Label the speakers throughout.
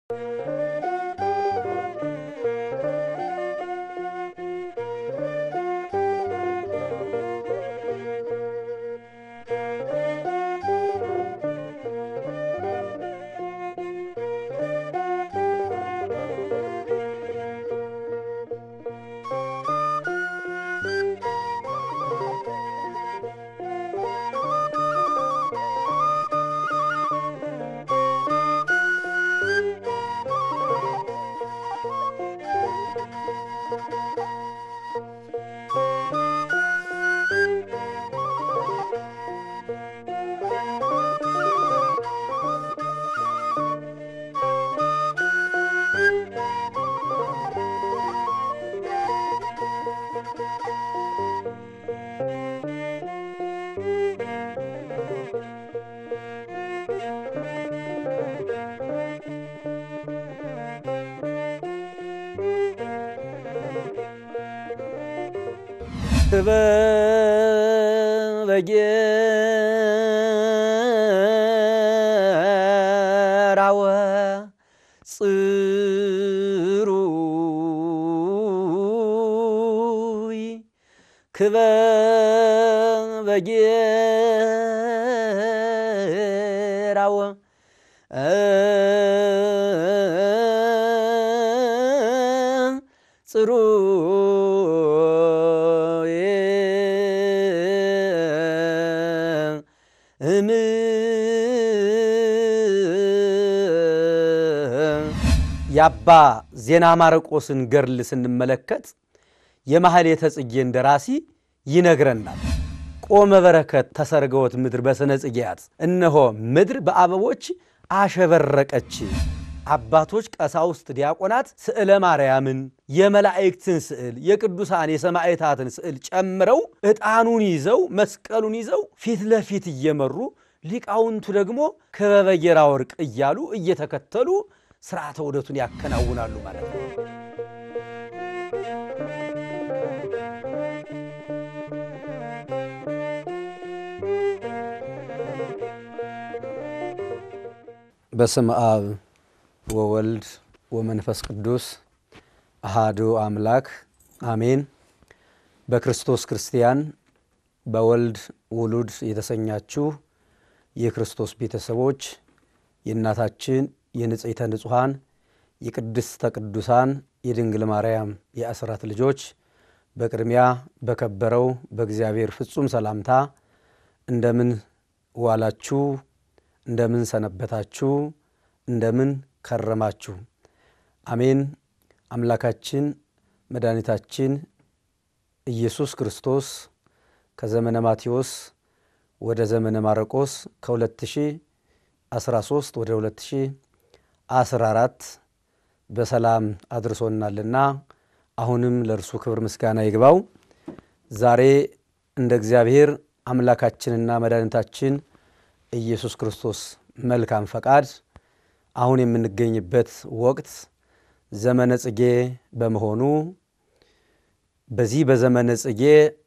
Speaker 1: በጌራወ ጽሩይ ክበ በጌራወ ጽሩይ እም የአባ ዜና ማርቆስን ገድል ስንመለከት የማሕሌተ ጽጌን ደራሲ ይነግረናል። ቆመ በረከት ተሰርገወት ምድር በስነ ጽጌያት፣ እነሆ ምድር በአበቦች አሸበረቀች። አባቶች፣ ቀሳውስት፣ ዲያቆናት ስዕለ ማርያምን፣ የመላእክትን ስዕል፣ የቅዱሳን የሰማዕታትን ስዕል ጨምረው ዕጣኑን ይዘው መስቀሉን ይዘው ፊት ለፊት እየመሩ ሊቃውንቱ ደግሞ ክበበ ጌራ ወርቅ እያሉ እየተከተሉ ስርዓተ ውደቱን ያከናውናሉ ማለት ነው። በስም አብ ወወልድ ወመንፈስ ቅዱስ አሃዱ አምላክ አሜን። በክርስቶስ ክርስቲያን በወልድ ውሉድ የተሰኛችሁ የክርስቶስ ቤተሰቦች የእናታችን የንጽሕተ ንጹሐን የቅድስተ ቅዱሳን የድንግል ማርያም የአስራት ልጆች በቅድሚያ በከበረው በእግዚአብሔር ፍጹም ሰላምታ እንደምን ዋላችሁ? እንደምን ሰነበታችሁ? እንደምን ከረማችሁ? አሜን። አምላካችን መድኃኒታችን ኢየሱስ ክርስቶስ ከዘመነ ማቴዎስ ወደ ዘመነ ማርቆስ ከ2013 ወደ 2014 በሰላም አድርሶናልና አሁንም ለእርሱ ክብር ምስጋና ይግባው። ዛሬ እንደ እግዚአብሔር አምላካችንና መድኃኒታችን ኢየሱስ ክርስቶስ መልካም ፈቃድ አሁን የምንገኝበት ወቅት ዘመነ ጽጌ በመሆኑ በዚህ በዘመነ ጽጌ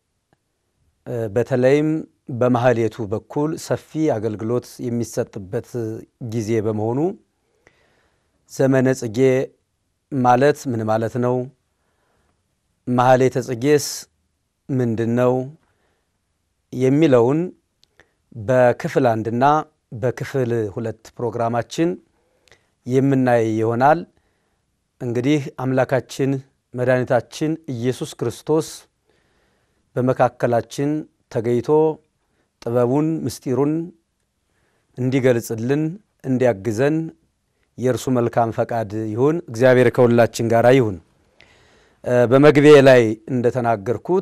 Speaker 1: በተለይም በማሕሌቱ በኩል ሰፊ አገልግሎት የሚሰጥበት ጊዜ በመሆኑ ዘመነ ጽጌ ማለት ምን ማለት ነው? ማሕሌተ ጽጌስ ምንድን ነው? የሚለውን በክፍል አንድና በክፍል ሁለት ፕሮግራማችን የምናይ ይሆናል። እንግዲህ አምላካችን መድኃኒታችን ኢየሱስ ክርስቶስ በመካከላችን ተገኝቶ ጥበቡን ምስጢሩን እንዲገልጽልን እንዲያግዘን የእርሱ መልካም ፈቃድ ይሁን። እግዚአብሔር ከሁላችን ጋር ይሁን። በመግቢያ ላይ እንደተናገርኩት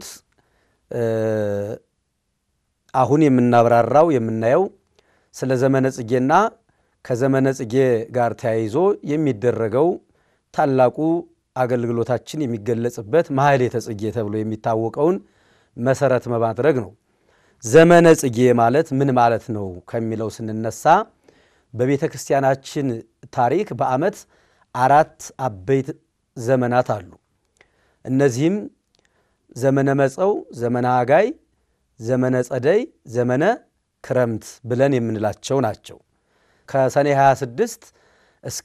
Speaker 1: አሁን የምናብራራው የምናየው ስለ ዘመነ ጽጌና ከዘመነ ጽጌ ጋር ተያይዞ የሚደረገው ታላቁ አገልግሎታችን የሚገለጽበት ማሕሌተ ጽጌ ተብሎ የሚታወቀውን መሰረት በማድረግ ነው። ዘመነ ጽጌ ማለት ምን ማለት ነው ከሚለው ስንነሳ በቤተ ክርስቲያናችን ታሪክ በዓመት አራት አበይት ዘመናት አሉ። እነዚህም ዘመነ መጸው፣ ዘመነ ሐጋይ፣ ዘመነ ጸደይ፣ ዘመነ ክረምት ብለን የምንላቸው ናቸው። ከሰኔ 26 እስከ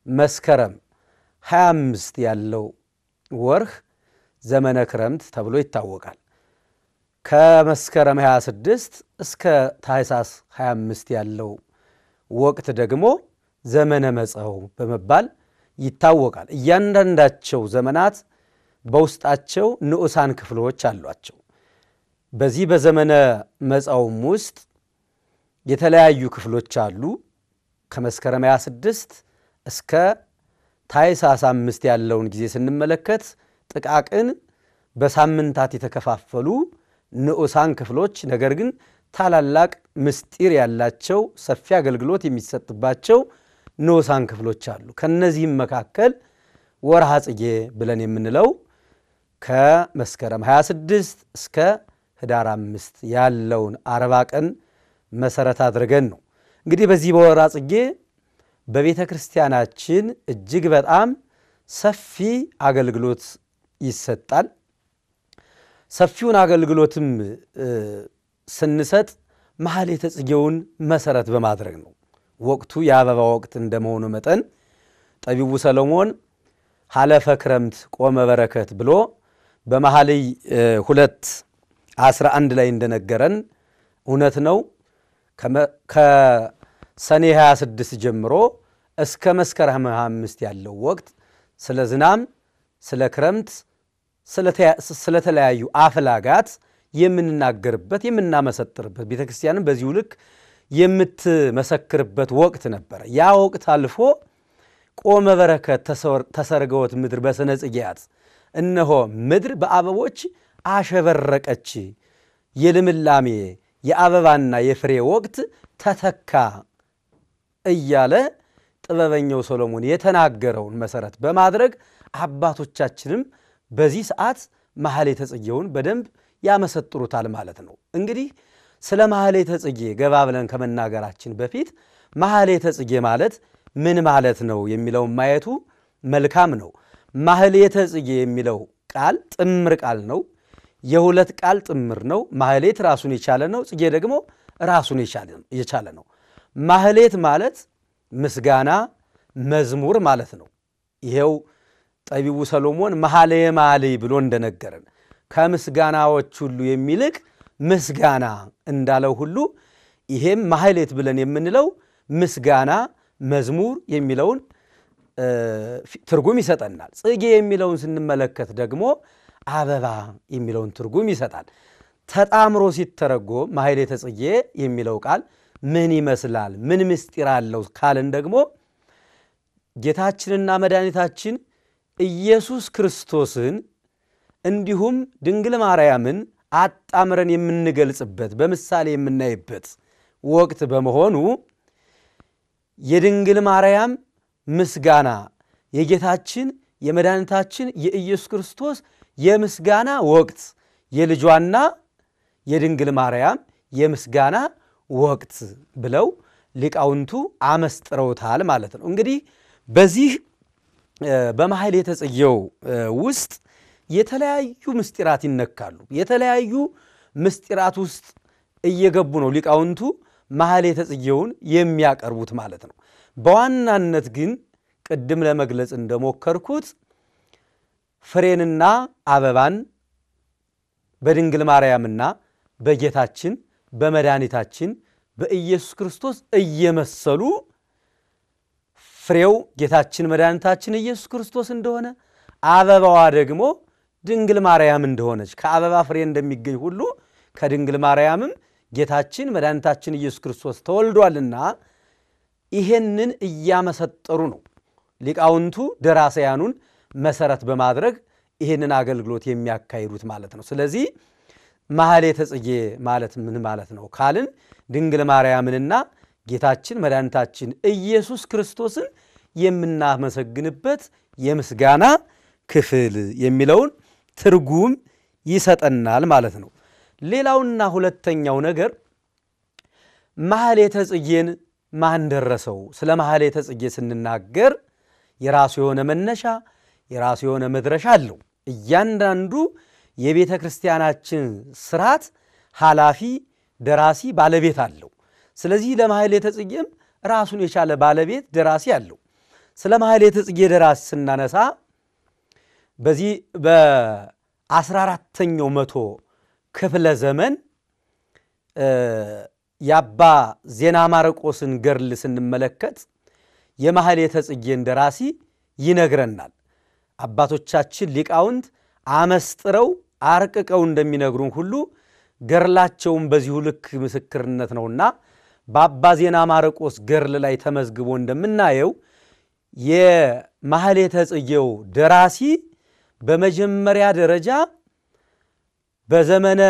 Speaker 1: መስከረም 25 ያለው ወርህ ዘመነ ክረምት ተብሎ ይታወቃል። ከመስከረም 26 እስከ ታኅሳስ 25 ያለው ወቅት ደግሞ ዘመነ መጸው በመባል ይታወቃል። እያንዳንዳቸው ዘመናት በውስጣቸው ንዑሳን ክፍሎች አሏቸው። በዚህ በዘመነ መጸውም ውስጥ የተለያዩ ክፍሎች አሉ። ከመስከረም 26 እስከ ታኅሳስ አምስት ያለውን ጊዜ ስንመለከት ጥቃቅን በሳምንታት የተከፋፈሉ ንዑሳን ክፍሎች ነገር ግን ታላላቅ ምስጢር ያላቸው ሰፊ አገልግሎት የሚሰጥባቸው ንዑሳን ክፍሎች አሉ። ከነዚህም መካከል ወርሃ ጽጌ ብለን የምንለው ከመስከረም 26 እስከ ህዳር አምስት ያለውን አርባ ቀን መሰረት አድርገን ነው። እንግዲህ በዚህ በወርሃ ጽጌ በቤተ ክርስቲያናችን እጅግ በጣም ሰፊ አገልግሎት ይሰጣል። ሰፊውን አገልግሎትም ስንሰጥ ማኅሌተ ጽጌውን መሰረት በማድረግ ነው። ወቅቱ የአበባ ወቅት እንደመሆኑ መጠን ጠቢቡ ሰሎሞን ሀለፈ ክረምት ቆመ በረከት ብሎ በመኃልይ ሁለት አስራ አንድ ላይ እንደነገረን እውነት ነው። ከሰኔ 26 ጀምሮ እስከ መስከረም 25 ያለው ወቅት ስለ ዝናም፣ ስለ ክረምት፣ ስለተለያዩ አፍላጋት የምንናገርበት የምናመሰጥርበት ቤተ ክርስቲያንም በዚሁ ልክ የምትመሰክርበት ወቅት ነበረ። ያ ወቅት አልፎ ቆመ በረከት ተሰርገወት ምድር በስነ ጽጌያት፣ እነሆ ምድር በአበቦች አሸበረቀች፣ የልምላሜ የአበባና የፍሬ ወቅት ተተካ እያለ ጥበበኛው ሰሎሞን የተናገረውን መሰረት በማድረግ አባቶቻችንም በዚህ ሰዓት ማኅሌተ ጽጌውን በደንብ ያመሰጥሩታል ማለት ነው። እንግዲህ ስለ ማኅሌተ ጽጌ ገባ ብለን ከመናገራችን በፊት ማኅሌተ ጽጌ ማለት ምን ማለት ነው የሚለውን ማየቱ መልካም ነው። ማኅሌተ ጽጌ የሚለው ቃል ጥምር ቃል ነው። የሁለት ቃል ጥምር ነው። ማኅሌት ራሱን የቻለ ነው። ጽጌ ደግሞ ራሱን የቻለ ነው። ማኅሌት ማለት ምስጋና፣ መዝሙር ማለት ነው። ይሄው ጠቢቡ ሰሎሞን መኃልየ መኃልይ ብሎ እንደነገረን ከምስጋናዎች ሁሉ የሚልቅ ምስጋና እንዳለው ሁሉ ይሄም ማኅሌት ብለን የምንለው ምስጋና፣ መዝሙር የሚለውን ትርጉም ይሰጠናል። ጽጌ የሚለውን ስንመለከት ደግሞ አበባ የሚለውን ትርጉም ይሰጣል። ተጣምሮ ሲተረጎም ማኅሌተ ጽጌ የሚለው ቃል ምን ይመስላል? ምን ምስጢር አለው ካልን ደግሞ ጌታችንና መድኃኒታችን ኢየሱስ ክርስቶስን እንዲሁም ድንግል ማርያምን አጣምረን የምንገልጽበት በምሳሌ የምናይበት ወቅት በመሆኑ የድንግል ማርያም ምስጋና የጌታችን የመድኃኒታችን የኢየሱስ ክርስቶስ የምስጋና ወቅት የልጇና የድንግል ማርያም የምስጋና ወቅት ብለው ሊቃውንቱ አመስጥረውታል ማለት ነው። እንግዲህ በዚህ በማኅሌተ ጽጌው ውስጥ የተለያዩ ምስጢራት ይነካሉ። የተለያዩ ምስጢራት ውስጥ እየገቡ ነው ሊቃውንቱ ማኅሌተ ጽጌውን የሚያቀርቡት ማለት ነው። በዋናነት ግን ቅድም ለመግለጽ እንደሞከርኩት ፍሬንና አበባን በድንግል ማርያምና በጌታችን በመድኃኒታችን በኢየሱስ ክርስቶስ እየመሰሉ ፍሬው ጌታችን መድኃኒታችን ኢየሱስ ክርስቶስ እንደሆነ አበባዋ ደግሞ ድንግል ማርያም እንደሆነች ከአበባ ፍሬ እንደሚገኝ ሁሉ ከድንግል ማርያምም ጌታችን መድኃኒታችን ኢየሱስ ክርስቶስ ተወልዷልና ይሄንን እያመሰጠሩ ነው ሊቃውንቱ ደራሰያኑን መሰረት በማድረግ ይህንን አገልግሎት የሚያካሂዱት ማለት ነው። ስለዚህ ማኅሌተ ጽጌ ማለት ምን ማለት ነው ካልን ድንግል ማርያምንና ጌታችን መድኃኒታችን ኢየሱስ ክርስቶስን የምናመሰግንበት የምስጋና ክፍል የሚለውን ትርጉም ይሰጠናል ማለት ነው። ሌላውና ሁለተኛው ነገር ማኅሌተ ጽጌን ማን ደረሰው? ስለ ማኅሌተ ጽጌ ስንናገር የራሱ የሆነ መነሻ የራሱ የሆነ መድረሻ አለው። እያንዳንዱ የቤተ ክርስቲያናችን ስርዓት ኃላፊ፣ ደራሲ፣ ባለቤት አለው። ስለዚህ ለማኅሌተ ጽጌም ራሱን የቻለ ባለቤት ደራሲ አለው። ስለ ማሕሌተ ጽጌ ደራሲ ስናነሳ በዚህ በአስራ አራተኛው መቶ ክፍለ ዘመን የአባ ዜና ማርቆስን ገድል ስንመለከት የማሕሌተ ጽጌን ደራሲ ይነግረናል። አባቶቻችን ሊቃውንት አመስጥረው አርቅቀው እንደሚነግሩን ሁሉ ገድላቸውን በዚሁ ልክ ምስክርነት ነውና በአባ ዜና ማርቆስ ገድል ላይ ተመዝግቦ እንደምናየው የማሕሌተ ጽጌው ደራሲ በመጀመሪያ ደረጃ በዘመነ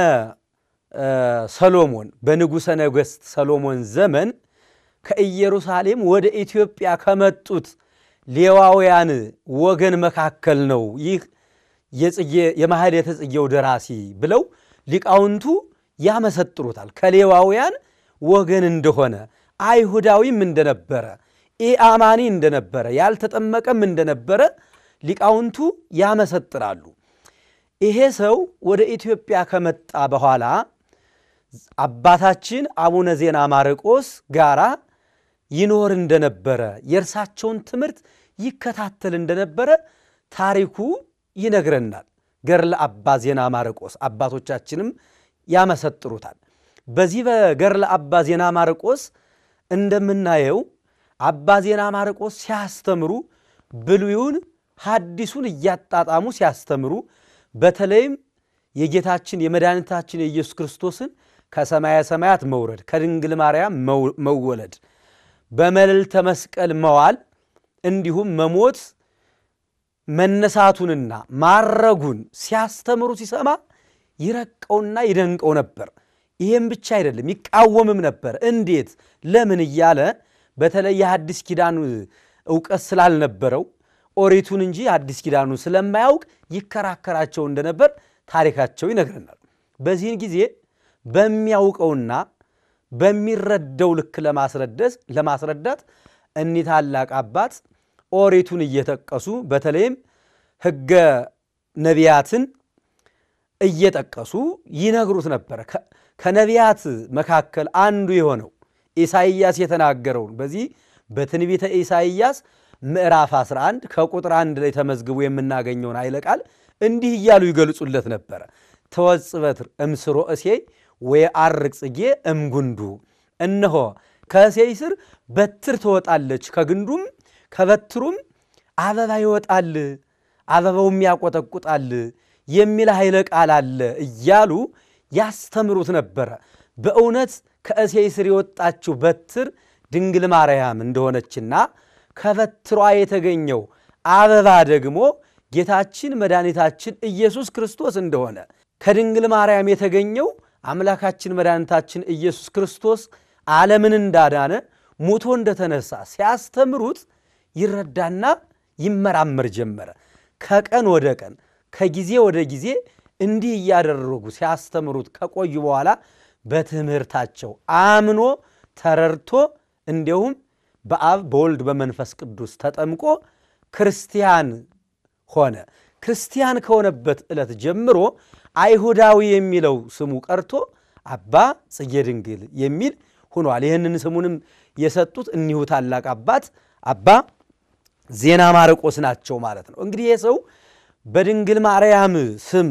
Speaker 1: ሰሎሞን በንጉሠ ነገሥት ሰሎሞን ዘመን ከኢየሩሳሌም ወደ ኢትዮጵያ ከመጡት ሌዋውያን ወገን መካከል ነው ይህ የማሕሌተ ጽጌው ደራሲ ብለው ሊቃውንቱ ያመሰጥሩታል። ከሌዋውያን ወገን እንደሆነ አይሁዳዊም እንደነበረ ኢአማኒ እንደነበረ ያልተጠመቀም እንደነበረ ሊቃውንቱ ያመሰጥራሉ። ይሄ ሰው ወደ ኢትዮጵያ ከመጣ በኋላ አባታችን አቡነ ዜና ማርቆስ ጋራ ይኖር እንደነበረ የእርሳቸውን ትምህርት ይከታተል እንደነበረ ታሪኩ ይነግረናል። ገድለ አባ ዜና ማርቆስ አባቶቻችንም ያመሰጥሩታል። በዚህ በገድለ አባ ዜና ማርቆስ እንደምናየው አባ ዜና ማርቆስ ሲያስተምሩ ብሉዩን ሐዲሱን እያጣጣሙ ሲያስተምሩ በተለይም የጌታችን የመድኃኒታችን የኢየሱስ ክርስቶስን ከሰማየ ሰማያት መውረድ ከድንግል ማርያም መወለድ በመልዕልተ መስቀል መዋል እንዲሁም መሞት መነሳቱንና ማረጉን ሲያስተምሩ ሲሰማ ይረቀውና ይደንቀው ነበር። ይህም ብቻ አይደለም፣ ይቃወምም ነበር። እንዴት ለምን እያለ በተለይ የሐዲስ ኪዳን እውቀት ስላልነበረው ኦሪቱን እንጂ አዲስ ኪዳኑን ስለማያውቅ ይከራከራቸው እንደነበር ታሪካቸው ይነግረናል። በዚህን ጊዜ በሚያውቀውና በሚረዳው ልክ ለማስረዳት እኒህ ታላቅ አባት ኦሪቱን እየጠቀሱ በተለይም ሕገ ነቢያትን እየጠቀሱ ይነግሩት ነበረ። ከነቢያት መካከል አንዱ የሆነው ኢሳይያስ የተናገረውን በዚህ በትንቢተ ኢሳይያስ ምዕራፍ 11 ከቁጥር አንድ ላይ ተመዝግቦ የምናገኘውን ኃይለ ቃል እንዲህ እያሉ ይገልጹለት ነበረ። ተወጽእ በትር እምስሮ እሴይ ወየዐርቅ ጽጌ እምጉንዱ፣ እነሆ ከእሴይ ስር በትር ትወጣለች፣ ከግንዱም ከበትሩም አበባ ይወጣል፣ አበባውም ያቆጠቁጣል የሚል ኃይለ ቃል አለ እያሉ ያስተምሩት ነበረ። በእውነት ከእሴይ ስር የወጣችው በትር ድንግል ማርያም እንደሆነችና ከበትሯ የተገኘው አበባ ደግሞ ጌታችን መድኃኒታችን ኢየሱስ ክርስቶስ እንደሆነ ከድንግል ማርያም የተገኘው አምላካችን መድኃኒታችን ኢየሱስ ክርስቶስ ዓለምን እንዳዳነ ሙቶ እንደተነሳ ሲያስተምሩት ይረዳና ይመራመር ጀመረ። ከቀን ወደ ቀን ከጊዜ ወደ ጊዜ እንዲህ እያደረጉ ሲያስተምሩት ከቆዩ በኋላ በትምህርታቸው አምኖ ተረድቶ እንዲሁም በአብ በወልድ በመንፈስ ቅዱስ ተጠምቆ ክርስቲያን ሆነ። ክርስቲያን ከሆነበት ዕለት ጀምሮ አይሁዳዊ የሚለው ስሙ ቀርቶ አባ ጽጌ ድንግል የሚል ሆኗል። ይህንን ስሙንም የሰጡት እኒሁ ታላቅ አባት አባ ዜና ማርቆስ ናቸው ማለት ነው። እንግዲህ ይህ ሰው በድንግል ማርያም ስም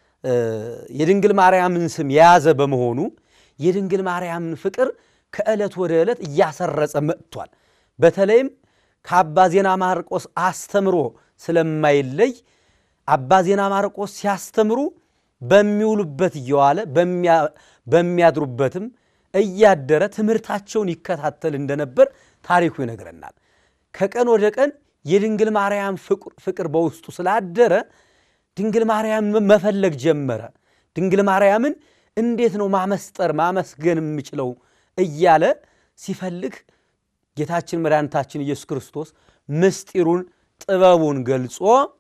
Speaker 1: የድንግል ማርያምን ስም የያዘ በመሆኑ የድንግል ማርያምን ፍቅር ከዕለት ወደ ዕለት እያሰረጸ መጥቷል። በተለይም ከአባ ዜና ማርቆስ አስተምሮ ስለማይለይ አባ ዜና ማርቆስ ሲያስተምሩ በሚውሉበት እየዋለ በሚያድሩበትም እያደረ ትምህርታቸውን ይከታተል እንደነበር ታሪኩ ይነግረናል። ከቀን ወደ ቀን የድንግል ማርያም ፍቅር በውስጡ ስላደረ ድንግል ማርያምን መፈለግ ጀመረ። ድንግል ማርያምን እንዴት ነው ማመስጠር ማመስገን የምችለው እያለ ሲፈልግ ጌታችን መድኃኒታችን ኢየሱስ ክርስቶስ ምስጢሩን ጥበቡን ገልጾ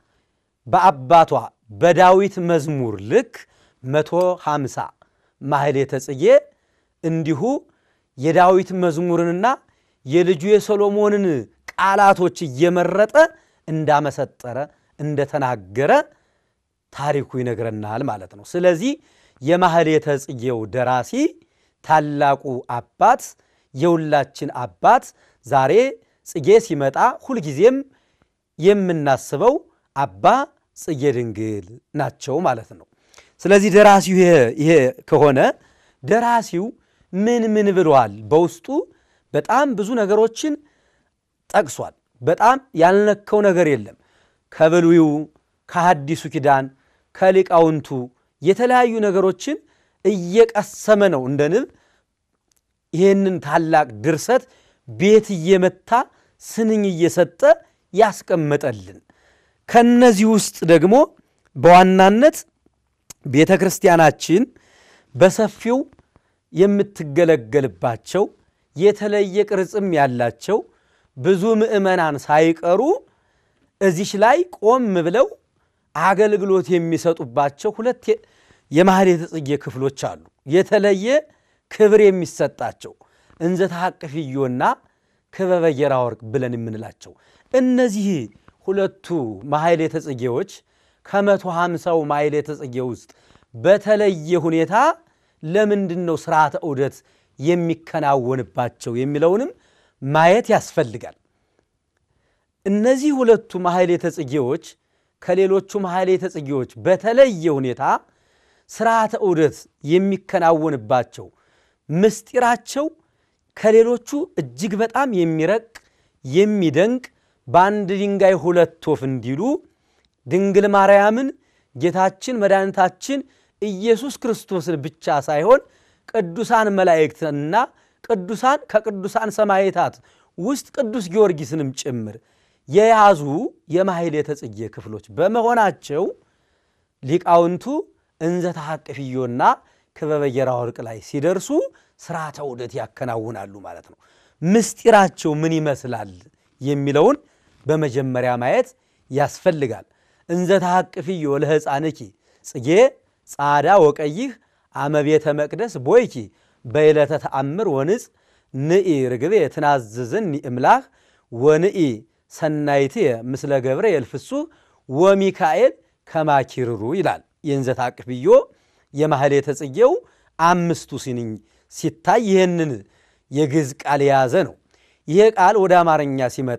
Speaker 1: በአባቷ በዳዊት መዝሙር ልክ መቶ ሃምሳ ማሕሌተ ጽጌ እንዲሁ የዳዊት መዝሙርንና የልጁ የሰሎሞንን ቃላቶች እየመረጠ እንዳመሰጠረ እንደተናገረ ታሪኩ ይነግረናል ማለት ነው። ስለዚህ የማሕሌተ ጽጌው ደራሲ ታላቁ አባት የሁላችን አባት ዛሬ ጽጌ ሲመጣ ሁልጊዜም የምናስበው አባ ጽጌ ድንግል ናቸው ማለት ነው። ስለዚህ ደራሲው ይሄ ከሆነ ደራሲው ምን ምን ብሏል? በውስጡ በጣም ብዙ ነገሮችን ጠቅሷል። በጣም ያልነካው ነገር የለም። ከብሉዩ ከሐዲሱ ኪዳን ከሊቃውንቱ የተለያዩ ነገሮችን እየቀሰመ ነው እንደ ንብ ይህንን ታላቅ ድርሰት ቤት እየመታ ስንኝ እየሰጠ ያስቀመጠልን። ከነዚህ ውስጥ ደግሞ በዋናነት ቤተ ክርስቲያናችን በሰፊው የምትገለገልባቸው የተለየ ቅርጽም ያላቸው ብዙ ምዕመናን ሳይቀሩ እዚች ላይ ቆም ብለው አገልግሎት የሚሰጡባቸው ሁለት የማኅሌተ ጽጌ ክፍሎች አሉ። የተለየ ክብር የሚሰጣቸው እንዘ ተሐቅፍዮና ክበበ ጌራ ወርቅ ብለን የምንላቸው እነዚህ ሁለቱ ማኅሌተ ጽጌዎች ከመቶ ሃምሳው ማኅሌተ ጽጌ ውስጥ በተለየ ሁኔታ ለምንድን ነው ሥርዓተ ዑደት የሚከናወንባቸው የሚለውንም ማየት ያስፈልጋል። እነዚህ ሁለቱ ማኅሌተ ጽጌዎች ከሌሎቹ ማኅሌተ ጽጌዎች በተለየ ሁኔታ ሥርዓተ ዑደት የሚከናወንባቸው ምስጢራቸው ከሌሎቹ እጅግ በጣም የሚረቅ የሚደንቅ በአንድ ድንጋይ ሁለት ወፍ እንዲሉ ድንግል ማርያምን ጌታችን መድኃኒታችን ኢየሱስ ክርስቶስን ብቻ ሳይሆን ቅዱሳን መላእክትንና ቅዱሳን ከቅዱሳን ሰማዕታት ውስጥ ቅዱስ ጊዮርጊስንም ጭምር የያዙ የማኅሌተ ጽጌ ክፍሎች በመሆናቸው ሊቃውንቱ እንዘ ተሐቅፍዮና ክበበ ጌራ ወርቅ ላይ ሲደርሱ ሥርዓተ ዑደት ያከናውናሉ ማለት ነው። ምስጢራቸው ምን ይመስላል የሚለውን በመጀመሪያ ማየት ያስፈልጋል። እንዘ ተሐቅፍዮ ለሕፃንኪ ጽጌ ጻዳ ወቀይህ አመቤተ መቅደስ ቦይኪ በዕለተ ተአምር ወንጽ ንኢ ርግቤ ትናዝዝኒ እምላህ ወንኢ ሰናይትየ ምስለ ገብረ የልፍሱ ወሚካኤል ከማኪርሩ ይላል። የእንዘ ተሐቅፍዮ የማኅሌተ ጽጌው አምስቱ ሲንኝ ሲታይ ይህንን የግዕዝ ቃል የያዘ ነው። ይሄ ቃል ወደ አማርኛ ሲመጣ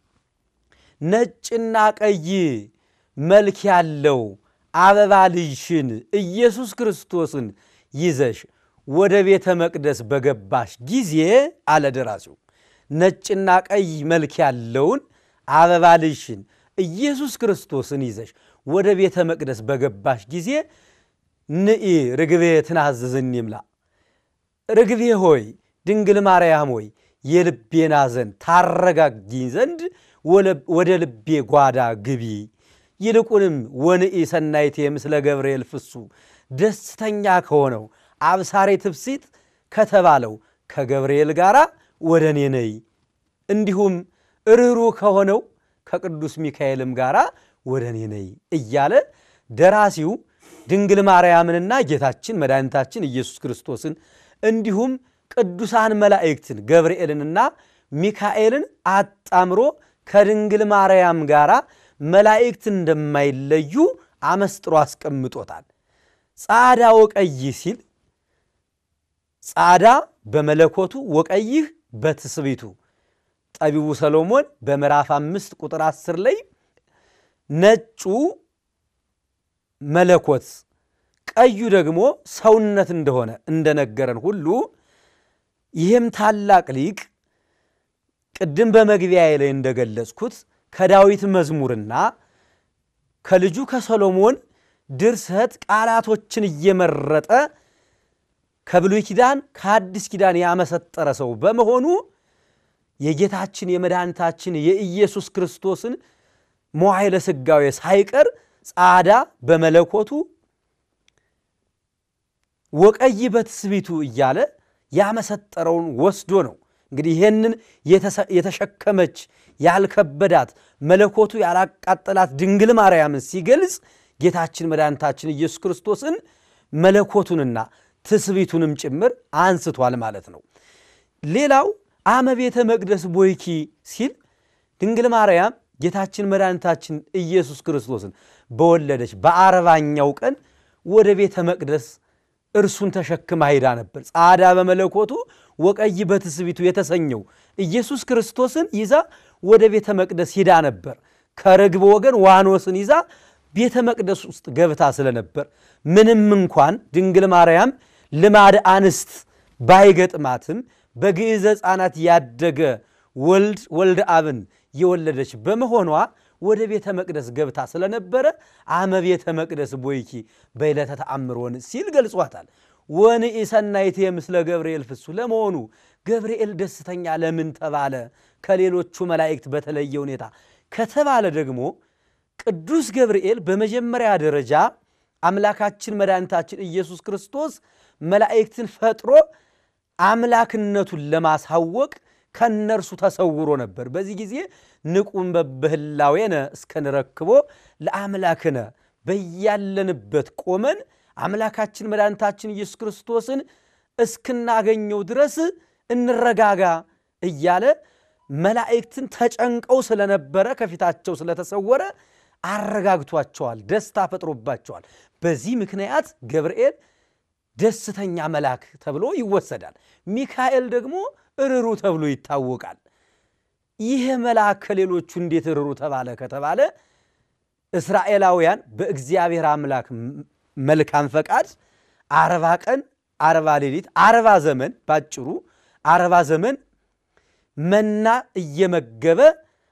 Speaker 1: ነጭና ቀይ መልክ ያለው አበባ ልጅሽን ኢየሱስ ክርስቶስን ይዘሽ ወደ ቤተ መቅደስ በገባሽ ጊዜ አለ ደራሲው። ነጭና ቀይ መልክ ያለውን አበባ ልጅሽን ኢየሱስ ክርስቶስን ይዘሽ ወደ ቤተ መቅደስ በገባሽ ጊዜ ንኢ ርግቤ ትናዝዝኒ እምላ ርግቤ ሆይ ድንግል ማርያም ሆይ የልቤን ሐዘን ታረጋጊኝ ዘንድ ወደ ልቤ ጓዳ ግቢ። ይልቁንም ወንኢ ሰናይቴ ምስለ ገብርኤል ፍሱ ደስተኛ ከሆነው አብሳሬ ትፍሲት ከተባለው ከገብርኤል ጋር ወደ እኔ ነይ። እንዲሁም ርኅሩ ከሆነው ከቅዱስ ሚካኤልም ጋር ወደ እኔ ነይ እያለ ደራሲው ድንግል ማርያምንና ጌታችን መድኃኒታችን ኢየሱስ ክርስቶስን እንዲሁም ቅዱሳን መላእክትን ገብርኤልንና ሚካኤልን አጣምሮ ከድንግል ማርያም ጋር መላእክት እንደማይለዩ አመስጥሮ አስቀምጦታል። ጻዳ ወቀይህ ሲል ጻዳ በመለኮቱ ወቀይህ በትስቢቱ ጠቢቡ ሰሎሞን በምዕራፍ አምስት ቁጥር አስር ላይ ነጩ መለኮት ቀዩ ደግሞ ሰውነት እንደሆነ እንደነገረን ሁሉ ይህም ታላቅ ሊቅ ቅድም በመግቢያ ላይ እንደገለጽኩት ከዳዊት መዝሙርና ከልጁ ከሰሎሞን ድርሰት ቃላቶችን እየመረጠ ከብሉይ ኪዳን ከአዲስ ኪዳን ያመሰጠረ ሰው በመሆኑ የጌታችን የመድኃኒታችን የኢየሱስ ክርስቶስን መዋዕለ ሥጋዌ ሳይቀር ጻዳ በመለኮቱ ወቀይ በትስቢቱ እያለ ያመሰጠረውን ወስዶ ነው። እንግዲህ ይህንን የተሸከመች ያልከበዳት መለኮቱ ያላቃጠላት ድንግል ማርያምን ሲገልጽ ጌታችን መድኃኒታችን ኢየሱስ ክርስቶስን መለኮቱንና ትስቢቱንም ጭምር አንስቷል ማለት ነው። ሌላው አመ ቤተ መቅደስ ቦይኪ ሲል ድንግል ማርያም ጌታችን መድኃኒታችን ኢየሱስ ክርስቶስን በወለደች በአርባኛው ቀን ወደ ቤተ መቅደስ እርሱን ተሸክማ ሄዳ ነበር። ጻዳ በመለኮቱ ወቀይ በትስቢቱ የተሰኘው ኢየሱስ ክርስቶስን ይዛ ወደ ቤተ መቅደስ ሂዳ ነበር። ከርግብ ወገን ዋኖስን ይዛ ቤተ መቅደስ ውስጥ ገብታ ስለነበር ምንም እንኳን ድንግል ማርያም ልማድ አንስት ባይገጥማትም በግዕዘ ሕፃናት ያደገ ወልድ ወልደ አብን የወለደች በመሆኗ ወደ ቤተ መቅደስ ገብታ ስለነበረ አመ ቤተ መቅደስ ቦይኪ በዕለተ ተአምሮን ሲል ገልጿታል። ወንኢ ሰናይቴ ምስለ ገብርኤል ፍሱ። ለመሆኑ ገብርኤል ደስተኛ ለምን ተባለ ከሌሎቹ መላእክት በተለየ ሁኔታ ከተባለ ደግሞ ቅዱስ ገብርኤል በመጀመሪያ ደረጃ አምላካችን መድኃኒታችን ኢየሱስ ክርስቶስ መላእክትን ፈጥሮ አምላክነቱን ለማሳወቅ ከነርሱ ተሰውሮ ነበር። በዚህ ጊዜ ንቁም በብህላዌነ እስከንረክቦ ለአምላክነ በያለንበት ቆመን አምላካችን መድኃኒታችን ኢየሱስ ክርስቶስን እስክናገኘው ድረስ እንረጋጋ እያለ መላእክትን ተጨንቀው ስለነበረ ከፊታቸው ስለተሰወረ አረጋግቷቸዋል፣ ደስታ ፈጥሮባቸዋል። በዚህ ምክንያት ገብርኤል ደስተኛ መልአክ ተብሎ ይወሰዳል። ሚካኤል ደግሞ እርሩ ተብሎ ይታወቃል። ይህ መልአክ ከሌሎቹ እንዴት እርሩ ተባለ ከተባለ እስራኤላውያን በእግዚአብሔር አምላክ መልካም ፈቃድ አርባ ቀን አርባ ሌሊት አርባ ዘመን ባጭሩ አርባ ዘመን መና እየመገበ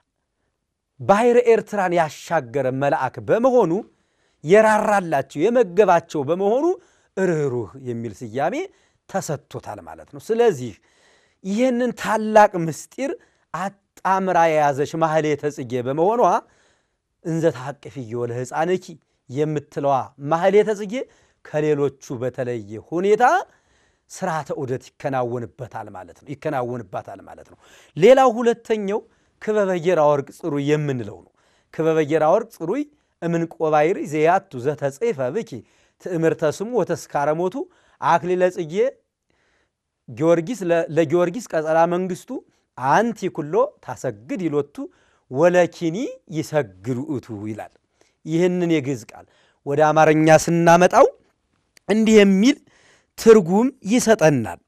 Speaker 1: ባሕረ ኤርትራን ያሻገረ መልአክ በመሆኑ የራራላቸው የመገባቸው በመሆኑ ርኅሩህ የሚል ስያሜ ተሰጥቶታል ማለት ነው። ስለዚህ ይህንን ታላቅ ምስጢር አጣምራ የያዘች ማሕሌተ ጽጌ በመሆኗ እንዘ ተሐቅፍዮ ለሕፃንኪ የምትለዋ ማሕሌተ ጽጌ ከሌሎቹ በተለየ ሁኔታ ስርዓተ ዑደት ይከናወንበታል ማለት ነው ይከናወንባታል ማለት ነው። ሌላው ሁለተኛው ክበበ ጌራ ወርቅ ጽሩይ የምንለው ነው። ክበበ ጌራ ወርቅ ጽሩይ እምንቆ ባሕሪ ዘያቱ ዘተጽሕፈ ብኪ ትእምርተ ስሙ ወተስካረ ሞቱ አክሊለ ጽጌ ጊዮርጊስ ለጊዮርጊስ ቀጸላ መንግስቱ አንቲ ኩሎ ታሰግድ ይሎቱ ወለኪኒ ይሰግድ ውእቱ ይላል። ይህንን የግዕዝ ቃል ወደ አማርኛ ስናመጣው እንዲህ የሚል ትርጉም ይሰጠናል።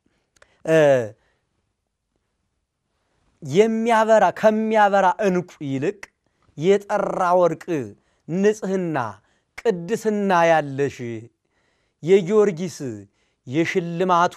Speaker 1: የሚያበራ ከሚያበራ ዕንቁ ይልቅ የጠራ ወርቅ ንጽሕና፣ ቅድስና ያለሽ የጊዮርጊስ የሽልማቱ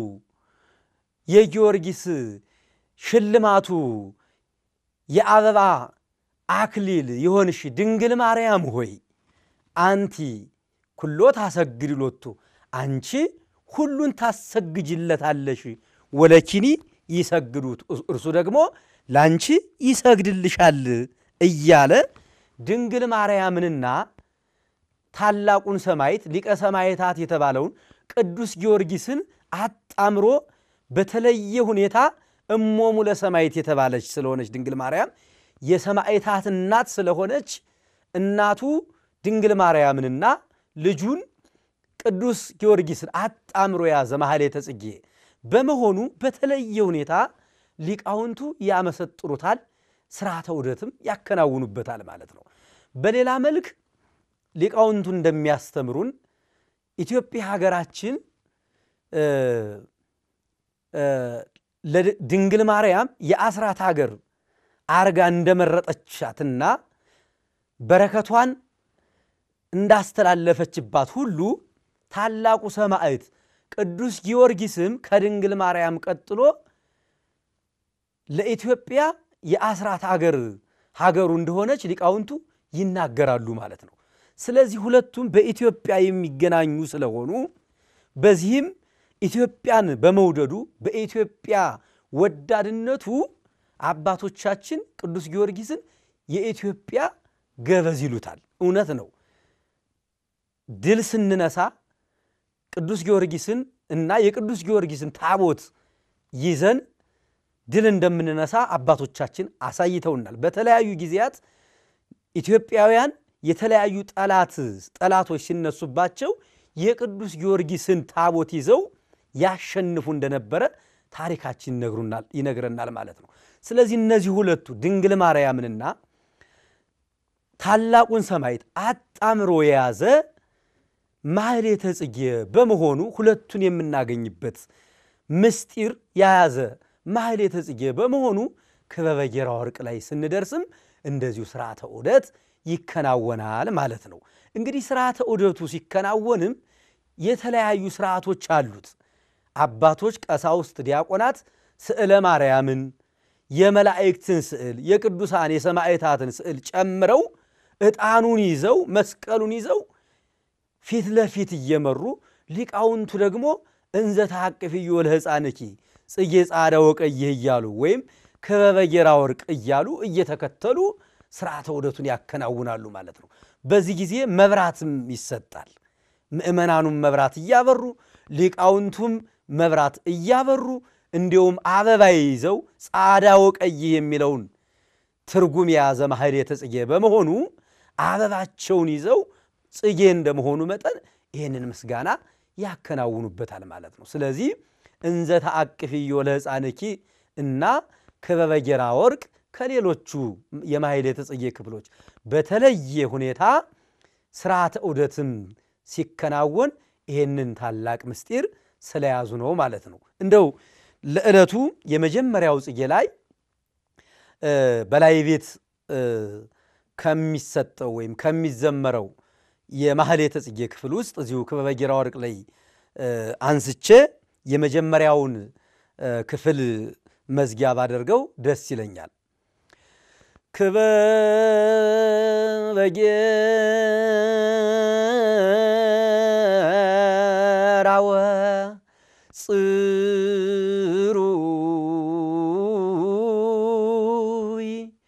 Speaker 1: የጊዮርጊስ ሽልማቱ የአበባ አክሊል የሆንሽ ድንግል ማርያም ሆይ አንቲ ኩሎ ታሰግድ ሎቱ አንቺ ሁሉን ታሰግጅለታለሽ። ወለኪኒ ይሰግዱት እርሱ ደግሞ ለአንቺ ይሰግድልሻል እያለ ድንግል ማርያምንና ታላቁን ሰማዕት ሊቀ ሰማዕታት የተባለውን ቅዱስ ጊዮርጊስን አጣምሮ በተለየ ሁኔታ እሞሙ ለሰማዕት የተባለች ስለሆነች ድንግል ማርያም የሰማዕታት እናት ስለሆነች እናቱ ድንግል ማርያምንና ልጁን ቅዱስ ጊዮርጊስን አጣምሮ የያዘ ማሕሌተ ጽጌ በመሆኑ በተለየ ሁኔታ ሊቃውንቱ ያመሰጥሩታል፣ ስርዓተ ዑደትም ያከናውኑበታል ማለት ነው። በሌላ መልክ ሊቃውንቱ እንደሚያስተምሩን ኢትዮጵያ ሀገራችን ድንግል ማርያም የአስራት ሀገር አርጋ እንደመረጠቻትና በረከቷን እንዳስተላለፈችባት ሁሉ ታላቁ ሰማዕት ቅዱስ ጊዮርጊስም ከድንግል ማርያም ቀጥሎ ለኢትዮጵያ የአስራት ሀገር ሀገሩ እንደሆነች ሊቃውንቱ ይናገራሉ ማለት ነው። ስለዚህ ሁለቱም በኢትዮጵያ የሚገናኙ ስለሆኑ በዚህም ኢትዮጵያን በመውደዱ በኢትዮጵያ ወዳድነቱ አባቶቻችን ቅዱስ ጊዮርጊስን የኢትዮጵያ ገበዝ ይሉታል። እውነት ነው። ድል ስንነሳ ቅዱስ ጊዮርጊስን እና የቅዱስ ጊዮርጊስን ታቦት ይዘን ድል እንደምንነሳ አባቶቻችን አሳይተውናል። በተለያዩ ጊዜያት ኢትዮጵያውያን የተለያዩ ጠላት ጠላቶች ሲነሱባቸው የቅዱስ ጊዮርጊስን ታቦት ይዘው ያሸንፉ እንደነበረ ታሪካችን ይነግረናል ማለት ነው። ስለዚህ እነዚህ ሁለቱ ድንግል ማርያምንና ታላቁን ሰማዕት አጣምሮ የያዘ ማህሌተ ጽጌ በመሆኑ ሁለቱን የምናገኝበት ምስጢር የያዘ ማህሌተ ጽጌ በመሆኑ ክበበ ጌራ ወርቅ ላይ ስንደርስም እንደዚሁ ስርዓተ ዑደት ይከናወናል ማለት ነው። እንግዲህ ስርዓተ ዑደቱ ሲከናወንም የተለያዩ ስርዓቶች አሉት። አባቶች፣ ቀሳውስት፣ ዲያቆናት ስዕለ ማርያምን፣ የመላእክትን ስዕል፣ የቅዱሳን የሰማዕታትን ስዕል ጨምረው ዕጣኑን ይዘው መስቀሉን ይዘው ፊት ለፊት እየመሩ ሊቃውንቱ ደግሞ እንዘ ተሐቅፍዮ ለሕፃንኪ ጽጌ ጻዳ ወቀይህ እያሉ ወይም ክበበ ጌራ ወርቅ እያሉ እየተከተሉ ስርዓተ ዑደቱን ያከናውናሉ ማለት ነው። በዚህ ጊዜ መብራትም ይሰጣል። ምእመናኑም መብራት እያበሩ ሊቃውንቱም መብራት እያበሩ እንዲሁም አበባ ይዘው ጻዳ ወቀይህ የሚለውን ትርጉም የያዘ ማህሌተ ጽጌ በመሆኑ አበባቸውን ይዘው ጽጌ እንደመሆኑ መጠን ይህንን ምስጋና ያከናውኑበታል ማለት ነው። ስለዚህ እንዘ ተአቅፍዮ ለሕፃንኪ እና ክበበ ጌራ ወርቅ ከሌሎቹ የማህሌተ ጽጌ ክፍሎች በተለየ ሁኔታ ስርዓተ ዑደትም ሲከናወን ይህንን ታላቅ ምስጢር ስለያዙ ነው ማለት ነው። እንደው ለዕለቱ የመጀመሪያው ጽጌ ላይ በላይ ቤት ከሚሰጠው ወይም ከሚዘመረው የማህሌተ ጽጌ ክፍል ውስጥ እዚሁ ክበበ ጌራ ወርቅ ላይ አንስቼ የመጀመሪያውን ክፍል መዝጊያ ባደርገው ደስ ይለኛል። ክበበ ጌራ ወጽሩይ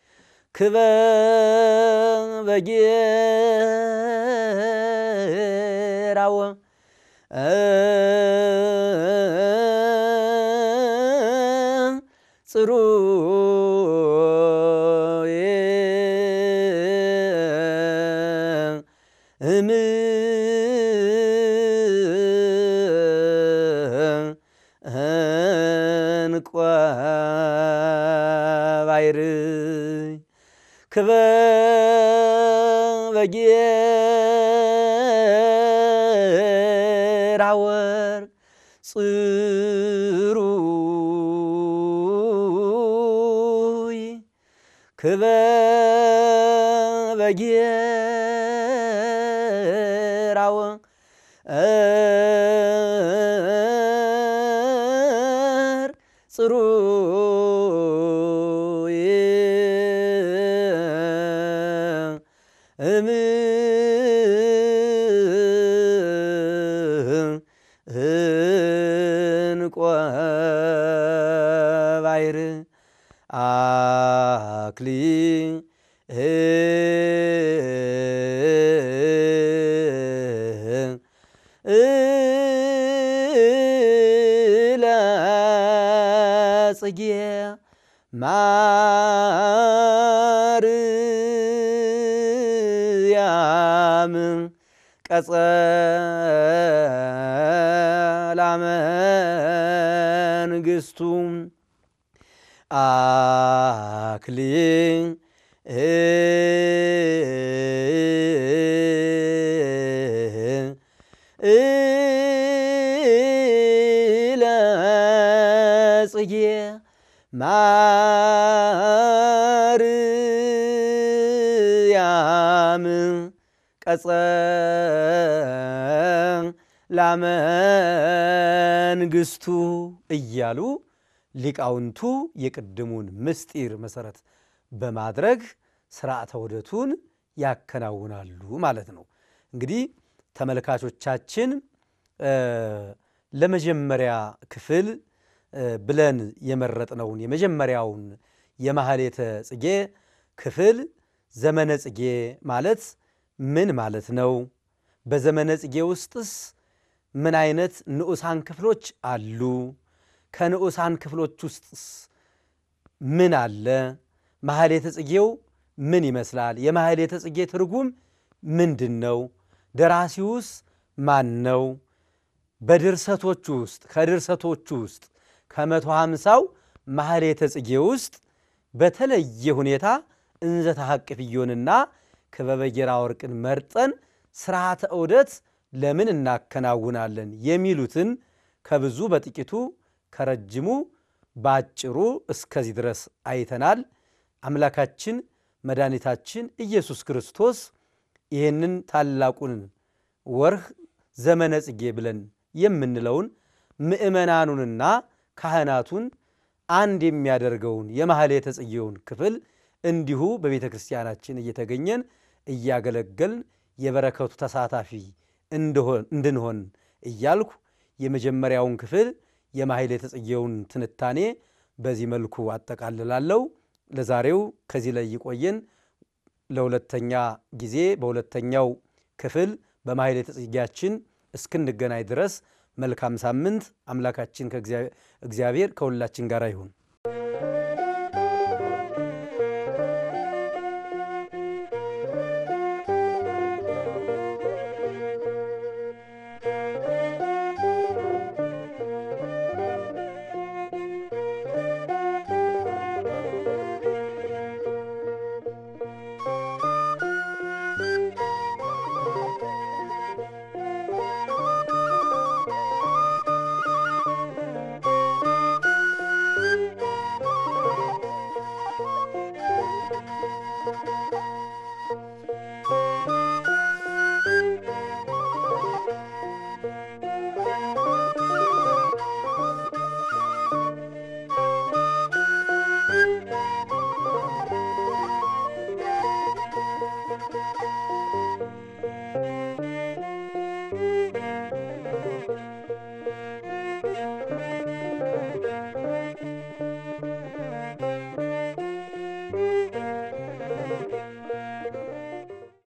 Speaker 1: ክበበ ጌራ ጽሩይ እንቆ ባይርይ ክበበ ጌራ ወርቅ ጽሩይ ክበበ ጌራ ወርቅ ጽሩይ እንቆ ባይር አክሊ ጽጌ ማርያም ቀጸላ መንግሥቱ አክሊል ጽጌ ማርያም ቀጸላ መንግሥቱ እያሉ ሊቃውንቱ የቅድሙን ምስጢር መሰረት በማድረግ ስርዓተ ዑደቱን ያከናውናሉ ማለት ነው። እንግዲህ ተመልካቾቻችን ለመጀመሪያ ክፍል ብለን የመረጥነውን የመጀመሪያውን የማህሌተ ጽጌ ክፍል ዘመነ ጽጌ ማለት ምን ማለት ነው? በዘመነ ጽጌ ውስጥስ ምን አይነት ንዑሳን ክፍሎች አሉ? ከንዑሳን ክፍሎች ውስጥስ ምን አለ? ማህሌተ ጽጌው ምን ይመስላል? የማህሌተ ጽጌ ትርጉም ምንድን ነው? ደራሲውስ ማን ነው? በድርሰቶቹ ውስጥ ከድርሰቶቹ ውስጥ ከመቶ ሃምሳው ማህሌተ ጽጌ ውስጥ በተለየ ሁኔታ እንዘ ተሐቅፍዮንና ክበበ ጌራ ወርቅን መርጠን ስርዓተ ዑደት ለምን እናከናውናለን የሚሉትን ከብዙ በጥቂቱ ከረጅሙ በአጭሩ እስከዚህ ድረስ አይተናል። አምላካችን መድኃኒታችን ኢየሱስ ክርስቶስ ይህንን ታላቁን ወርህ ዘመነ ጽጌ ብለን የምንለውን ምእመናኑንና ካህናቱን አንድ የሚያደርገውን የማሕሌተ ጽጌውን ክፍል እንዲሁ በቤተ ክርስቲያናችን እየተገኘን እያገለገልን የበረከቱ ተሳታፊ እንድንሆን እያልኩ የመጀመሪያውን ክፍል የማሕሌተ ጽጌውን ትንታኔ በዚህ መልኩ አጠቃልላለሁ። ለዛሬው ከዚህ ላይ ይቆየን። ለሁለተኛ ጊዜ በሁለተኛው ክፍል በማሕሌተ ጽጌያችን እስክንገናኝ ድረስ መልካም ሳምንት። አምላካችን እግዚአብሔር ከሁላችን ጋር ይሁን።
Speaker 2: Thank you.